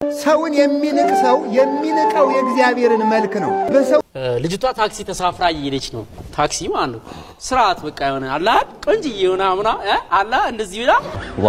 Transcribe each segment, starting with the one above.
ሰውን የሚንቅ ሰው የሚንቀው የእግዚአብሔርን መልክ ነው። በሰው ልጅቷ ታክሲ ተሳፍራ እየሄደች ነው። ታክሲ ማለት ነው። ስርዓት በቃ የሆነ አላ ቆንጆ የሆነ ምና አላ እንደዚህ ብላ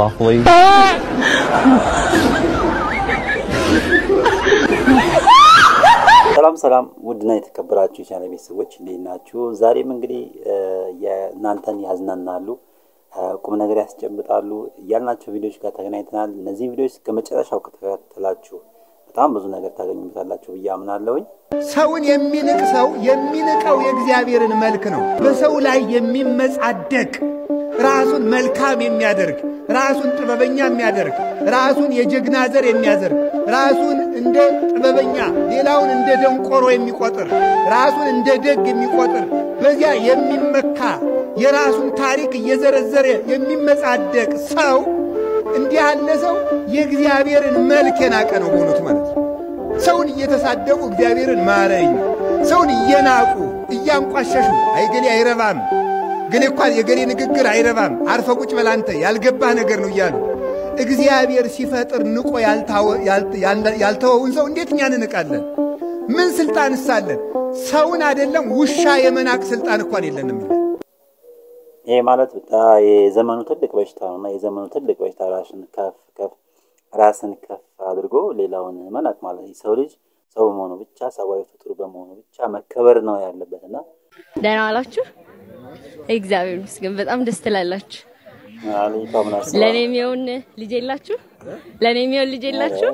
ሰላም ሰላም፣ ውድና የተከበራችሁ የቻናል ቤተሰቦች እንዴት ናችሁ? ዛሬም እንግዲህ የእናንተን ያዝናናሉ፣ ቁም ነገር ያስጨብጣሉ እያልናቸው ቪዲዮዎች ጋር ተገናኝተናል። እነዚህን ቪዲዮዎች ከመጨረሻው ከተከታተላችሁ በጣም ብዙ ነገር ታገኙበታላችሁ ብዬ አምናለሁኝ። ሰውን የሚንቅ ሰው የሚንቀው የእግዚአብሔርን መልክ ነው። በሰው ላይ የሚመጻደቅ ራሱን መልካም የሚያደርግ ራሱን ጥበበኛ የሚያደርግ ራሱን የጀግና ዘር የሚያደርግ ራሱን እንደ ጥበበኛ ሌላውን እንደ ደንቆሮ የሚቆጥር ራሱን እንደ ደግ የሚቆጥር በዚያ የሚመካ የራሱን ታሪክ እየዘረዘረ የሚመጻደቅ ሰው እንዲህ ያለ ሰው የእግዚአብሔርን መልክ የናቀ ነው በእውነቱ ማለት ነው። ሰውን እየተሳደቡ እግዚአብሔርን ማረኝ፣ ሰውን እየናቁ እያንቋሸሹ አይገሌ አይረባም ገሌ እኳ የገሌ ንግግር አይረባም፣ አርፈ ቁጭ በል አንተ ያልገባህ ነገር ነው እያሉ እግዚአብሔር ሲፈጥር ንቆ ያልተወውን ሰው እንዴት እኛ እንንቃለን? ምን ስልጣን እሳለን? ሰውን አይደለም ውሻ የመናቅ ስልጣን እንኳን የለንም። ይሄ ማለት በጣም የዘመኑ ትልቅ በሽታ ነው እና የዘመኑ ትልቅ በሽታ ራስን ከፍ ከፍ ራስን ከፍ አድርጎ ሌላውን መናቅ ማለት ነው። ሰው ልጅ ሰው በመሆኑ ብቻ ሰብአዊ ፍጡር በመሆኑ ብቻ መከበር ነው ያለበት እና ደህና ዋላችሁ? እግዚአብሔር ይመስገን በጣም ደስ ትላላችሁ። አሊቷ ምን አስባ ለእኔ የሚሆን ልጅ የላችሁ? ለእኔ የሚሆን ልጅ የላችሁ?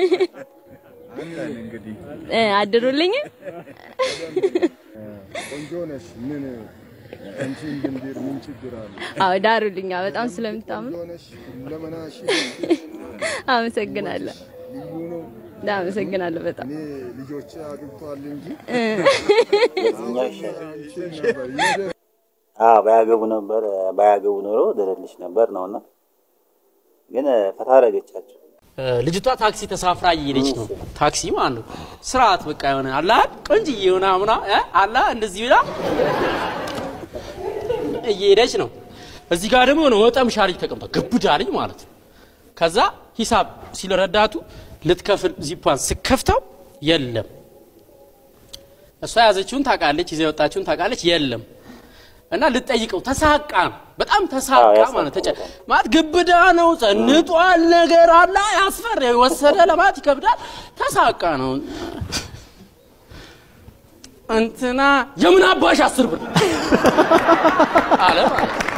እ አድሩልኝ። ቆንጆ ነሽ። ምን አንቺ እንድንድር ምን ችግር አለ? አዎ ዳሩልኝ። አዎ፣ በጣም ስለምታምኑ ቆንጆ ነሽ። ለመናሽ አመሰግናለሁ። ልዩ ነው። አመሰግናለሁ በጣም እኔ ልጆች አግብቷል እንጂ የትኛው ይሻላል? አንቺ ነበር ይደ አዎ ባያገቡ ነበር ባያገቡ ኖሮ ደረልሽ ነበር ነውና ግን ፈታ አደረገቻቸው። ልጅቷ ታክሲ ተሳፍራ እየሄደች ነው። ታክሲ ማለት ነው። ስርዓት በቃ የሆነ አላ ቆንጆ የሆነ ምና አላ እንደዚህ ብላ እየሄደች ነው። እዚህ ጋር ደግሞ የሆነ ወጠምሻ ልጅ ተቀምጧል። ግብዳ ልጅ ማለት ነው። ከዛ ሂሳብ ሲል ረዳቱ ልትከፍል ዚፓን ስከፍተው የለም። እሷ የያዘችውን ታውቃለች፣ ይዛ የወጣችውን ታውቃለች፣ የለም እና ልጠይቀው ተሳቃ ነው። በጣም ተሳቃ አዎ፣ ማለት ተጨ ያሳቅቃል። ማለት ግብዳ ነው፣ ጸንጧል፣ ነገር አለ ያስፈር የወሰደ ለማለት ይከብዳል። ተሳቃ ነው እንትና የምን አባሽ አስር ብር አለ ማለት ነው።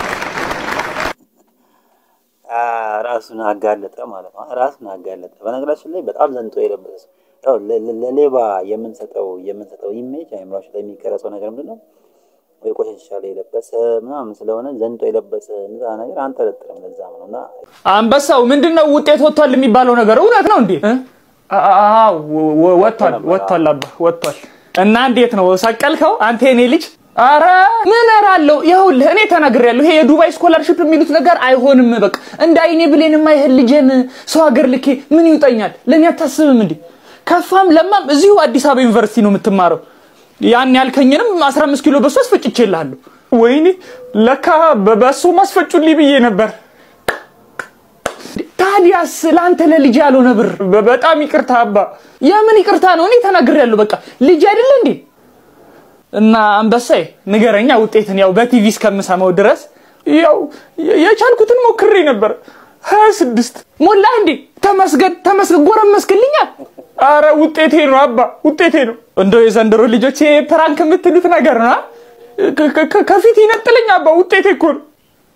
አ፣ ራሱን አጋለጠ ማለት ነው። ራሱን አጋለጠ። በነገራችን ላይ በጣም ዘንጦ የለበሰ ሰው ያው ለ- ለ- ለሌባ የምንሰጠው የምንሰጠው ኢሜጅ አይምሯችን ላይ የሚቀረጸው ነገር ምንድን ነው? ወይ ቆሻሻ ላይ የለበሰ ምናምን ስለሆነ ዘንጦ የለበሰ እዛ ነገር አንጠረጥርም። ለዛም ነው እና አንበሳው ምንድን ነው ውጤት ወጥቷል የሚባለው ነገር እውነት ነው እንዴ? አ- አ- ወ- ወጥቷል ወጥቷል አባ ወጥቷል። እና እንዴት ነው ሰቀልከው አንተ የኔ ልጅ? አረ ምን እራለሁ ይኸውልህ፣ እኔ ተናግሬያለሁ። ይሄ የዱባይ ስኮላርሽፕ የሚሉት ነገር አይሆንም። በቃ እንደ አይኔ ብሌን የማይህል ልጄን ሰው ሀገር ልኬ ምን ይውጠኛል? ለእኔ አታስብም እንዴ? ከፋም ለማም እዚሁ አዲስ አበባ ዩኒቨርሲቲ ነው የምትማረው። ያን ያልከኝንም 15 ኪሎ በሱ አስፈጭቼልሃለሁ። ወይኔ ለካ በ- በሱ ማስፈጩልኝ ብዬ ነበር። ታዲያስ ለአንተ ለልጅ ያልሆነ ብር በ- በጣም ይቅርታ አባ። የምን ይቅርታ ነው? እኔ ተናግሬያለሁ። በቃ ልጅ አይደለ እንዴ? እና አንበሳዬ ንገረኛ ውጤትን ያው በቲቪ እስከምሰማው ድረስ ያው የ- የቻልኩትን ሞክሬ ነበር። ሀያ ስድስት ሞላ እንዴ? ተመስገን ተመስገን፣ ጎረመስክልኛ። አረ ውጤቴ ነው አባ ውጤቴ ነው። እንደው የዘንድሮ ልጆች ይሄ ፕራንክ የምትሉት ነገር ነው። አ? ከ- ከ- ከ- ከፊት ይነጥለኝ አባ ውጤቴ እኮ ነው።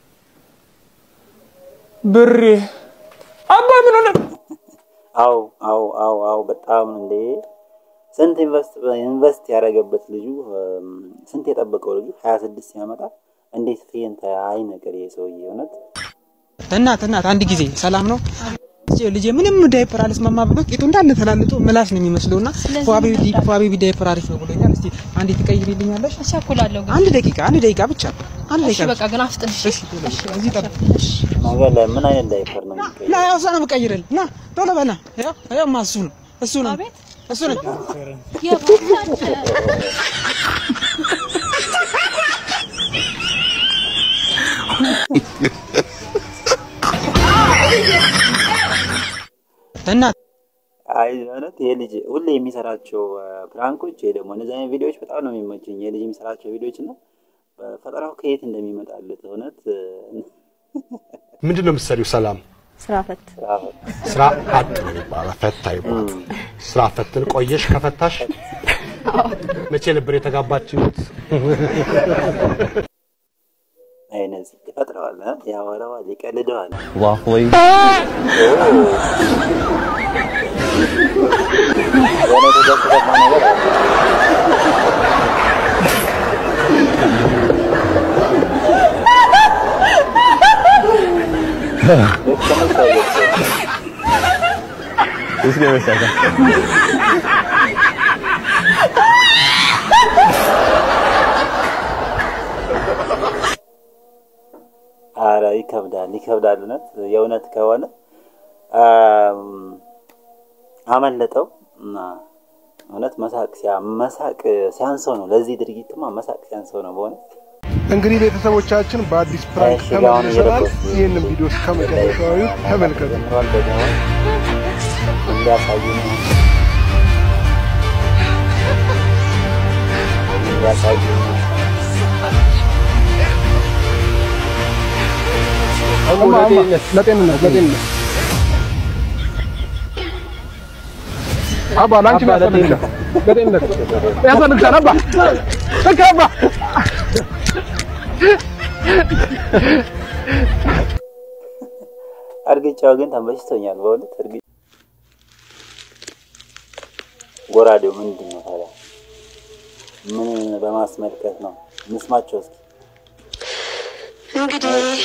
ብሬ አባ ምን ሆነ? አው አው አው አው በጣም እንዴ ስንት ኢንቨስት ኢንቨስት ያደረገበት ልጁ እም፣ ስንት የጠበቀው ልጁ 26 ሲያመጣ እንዴት ፌንት አይ ነገር ይሄ ሰውዬ እውነት እናት እናት አንድ ጊዜ ሰላም ነው ልጄ ምንም ዳይፐር አልስማማ ብሎ ቂጡ እንዳለ ተላልጦ ምላስ ነው የሚመስለው እና ፏቤቢ ዳይፐር አሪፍ ነው ብሎኛል። እስቲ አንዴ ትቀይሪልኛለሽ? እቸኩላለሁ ግን አንድ ደቂቃ አንድ ደቂቃ ብቻ አንድ እሺ ደቂቃ በቃ ግን አፍጥን እሺ እሺ እሺ እዚህ ጠብቅ ነገር ላይ ምን አይነት ዳይፐር ነው የሚቀየረው? ና ያው እሷ ነው የምቀይርልህ ና ቶሎ በና ያው ያው ማ እሱ ነው እሱ ነው አቤት እሱ ነው የባሰ እናት አይ ማለት ይሄ ልጅ ሁሌ የሚሰራቸው አ፣ ፕራንኮች ወይ ደግሞ እነዚህ አይነት ቪዲዮዎች በጣም ነው የሚመችኝ። ይሄ ልጅ የሚሰራቸው ቪዲዮዎች እና ፈጠራው ከየት እንደሚመጣለት እውነት እ፣ ምንድን ነው የምትሰሪው? ሰላም ስራ ፈት ስራ ስራ አጥ ነው የሚባለው፣ ፈታ ይባላል። ስራ ፈትን ቆየሽ ከፈታሽ? መቼ ነበር የተጋባችሁት? አይነት ይፈጥረዋል፣ እ፣ ያወራዋል፣ ይቀልደዋል። የሆነ የተደሰተማ ነገር አለ። ልክ ተመልሶ አይገልጸውም። አረ ይከብዳል፣ ይከብዳል። እውነት የእውነት ከሆነ አም፣ አመለጠው እና እውነት መሳቅ ሲያ- መሳቅ ሲያንሰው ነው። ለዚህ ድርጊትማ መሳቅ ሲያንሰው ነው በእውነት እንግዲህ ቤተሰቦቻችን በአዲስ ፕራንክ እሺ፣ ጋር አሁን ተመልሰናል። እየለበስኩ ይህንን ቪዲዮ እስከ መጨረሻው እዩት፣ ተመልከቱ። ጀምሯል። ደግሞ እንዲያሳዩ ነው እንዲያሳዩ ነው። ለጤንነት ለጤንነት አባ ላንቺ ያስፈልግሻል። ለጤንነት ያስፈልግሻል። አባ ልክ አባ እርግጫው ግን ተመችቶኛል በእውነት እርግ ጎራዴው ምንድን ነው ታዲያ? ምን በማስመልከት ነው? እንስማቸው እስኪ። እንግዲህ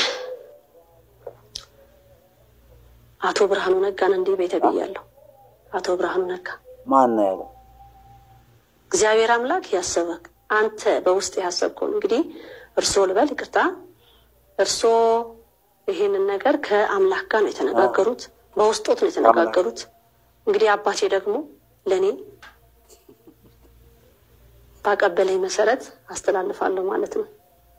አቶ ብርሃኑ ነጋን እንዲህ ቤተ ብያለሁ። አቶ ብርሃኑ ነጋ ማን ነው ያለው? እግዚአብሔር አምላክ ያሰበክ አንተ በውስጥ ያሰብከውን እንግዲህ እርሶ ልበል ይቅርታ፣ እርሶ ይሄንን ነገር ከአምላክ ጋር ነው የተነጋገሩት፣ በውስጦት ነው የተነጋገሩት። እንግዲህ አባቴ ደግሞ ለእኔ ባቀበለኝ መሰረት አስተላልፋለሁ ማለት ነው።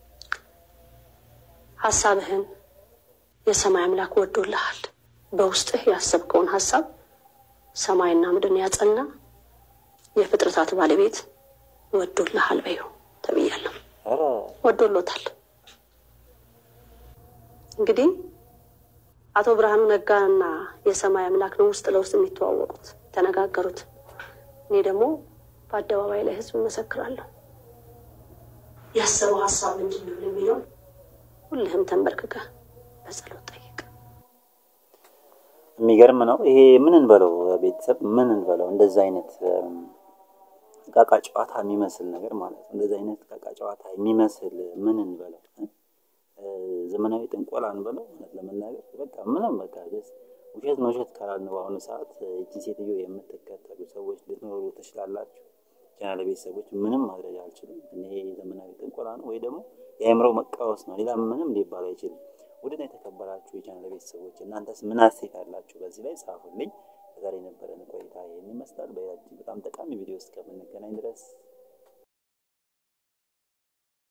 ሀሳብህን የሰማይ አምላክ ወዶልሃል። በውስጥህ ያሰብከውን ሀሳብ ሰማይና ምድርን ያጸና የፍጥረታት ባለቤት ወዶልሃል በይው ተብያለሁ። ኧረ ወዶሎታል። እንግዲህ አቶ ብርሃኑ ነጋና የሰማይ አምላክ ነው ውስጥ ለውስጥ የሚተዋወቁት ተነጋገሩት። እኔ ደግሞ በአደባባይ ላይ ህዝብ እመሰክራለሁ። ያሰበው ሀሳብ ምንድን ነው የሚለው ሁልህም ተንበርክከ በጸሎት ጠይቅ። የሚገርም ነው ይሄ። ምን እንበለው ቤተሰብ፣ ምን እንበለው እንደዚህ አይነት እም፣ ቃቃ ጨዋታ የሚመስል ነገር ማለት ነው። እንደዚህ አይነት ቃቃ ጨዋታ የሚመስል ምን እንበለው እ፣ ዘመናዊ ጥንቆላ እንበለው። እውነት ለመናገር በቃ ምንም በቃ ደስ ውሸት ነው ውሸት ካላልን በአሁኑ ሰዓት እቺ ሴትዮ የምትከተሉ ሰዎች ልትኖሩ ትችላላችሁ። ቻናል ቤተሰቦች ምንም ማድረግ አልችልም። እኔ ዘመናዊ ጥንቆላ ነው ወይ ደግሞ የአእምሮ መቃወስ ነው፣ ሌላ ምንም ሊባል አይችልም። ውድና የተከበራችሁ የቻናል ቤተሰቦች እናንተስ ምን አስተያየት አላችሁ? በዚህ ላይ ጻፉልኝ። ዛሬ የነበረን ቆይታ ይህን ይመስላል። በሌላ እጅግ በጣም ጠቃሚ ቪዲዮ እስከምንገናኝ ድረስ